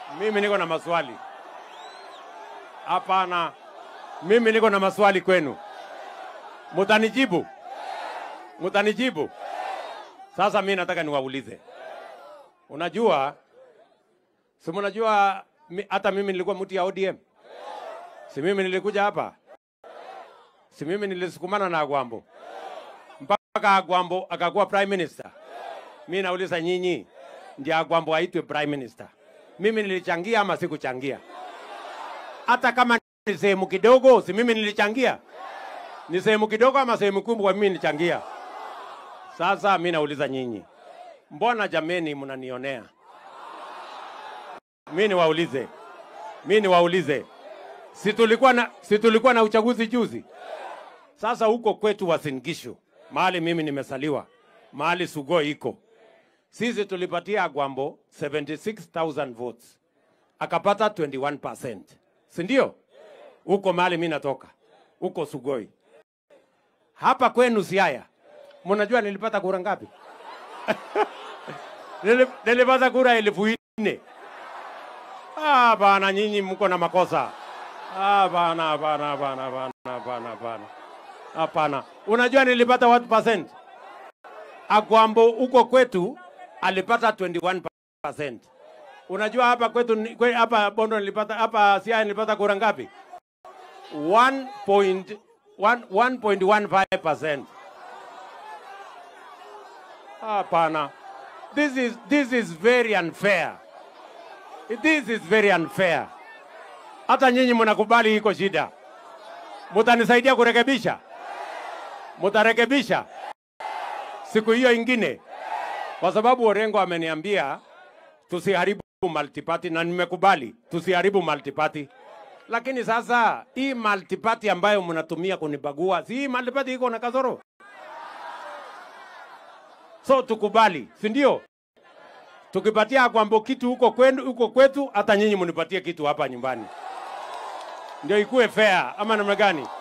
Mimi niko na maswali. Hapana, mimi niko na maswali kwenu. Mutanijibu? Mutanijibu? Sasa mimi nataka niwaulize, unajua, si mnajua mi- hata mimi nilikuwa mtu ya ODM, si mimi nilikuja hapa, si mimi nilisukumana na Agwambo mpaka Agwambo akakuwa prime minister. Mimi nauliza nyinyi, ndiye Agwambo aitwe prime minister, mimi nilichangia ama sikuchangia? Hata kama ni sehemu kidogo, si mimi nilichangia? Ni sehemu kidogo ama sehemu kubwa mimi nilichangia? Sasa mimi nauliza nyinyi, mbona jameni mnanionea? Mimi niwaulize, mimi niwaulize, si tulikuwa na, si tulikuwa na uchaguzi juzi? Sasa huko kwetu Uasin Gishu, mahali mimi nimesaliwa, mahali Sugoi iko, sisi tulipatia Agwambo 76,000 votes akapata 21%, si ndio? Huko mahali mimi natoka, huko Sugoi. Hapa kwenu Siaya, mnajua nilipata kura ngapi? Nili- nilipata kura elfu nne. Ah, bana, nyinyi mko na makosa. Ah, bana, bana, bana, bana, bana, bana. Hapana. Unajua nilipata what percent? Agwambo huko kwetu alipata 21%. Unajua hapa kwetu ni- kwe, hapa Bondo nilipata hapa Siaya nilipata kura ngapi? 1.15%. Hapana. This is this is very unfair. This is very unfair. Hata nyinyi mnakubali iko shida. Mutanisaidia kurekebisha? Mutarekebisha siku hiyo ingine, kwa sababu Orengo ameniambia tusiharibu multiparty, na nimekubali tusiharibu multiparty. Lakini sasa hii multiparty ambayo mnatumia kunibagua, si hii multiparty iko na kasoro? So tukubali, si ndio? Tukipatia Agwambo kitu huko kwenu, huko kwetu, hata nyinyi mnipatie kitu hapa nyumbani, ndio ikuwe fair, ama namna gani?